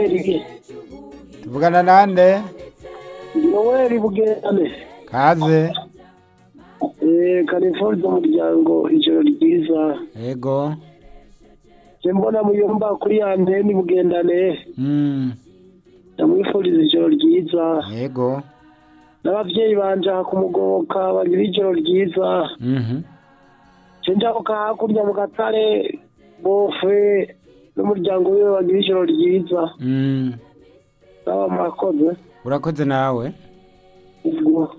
Noweli tuvugana nande Noweli Bugerane kaze eh kanifuriza umuryango ijoro ryiza yego je mbona muyomba kuri ya nteni bugendane mm. ndamwifuriza ijoro ryiza yego n'abavyeyi banje aha kumugoboka bagira ijoro ryiza mhm je njabuka hakurya mu gatare bofe n'umuryango wiwe bagira ijoro ryiza mm. naba murakoze urakoze nawe ubwo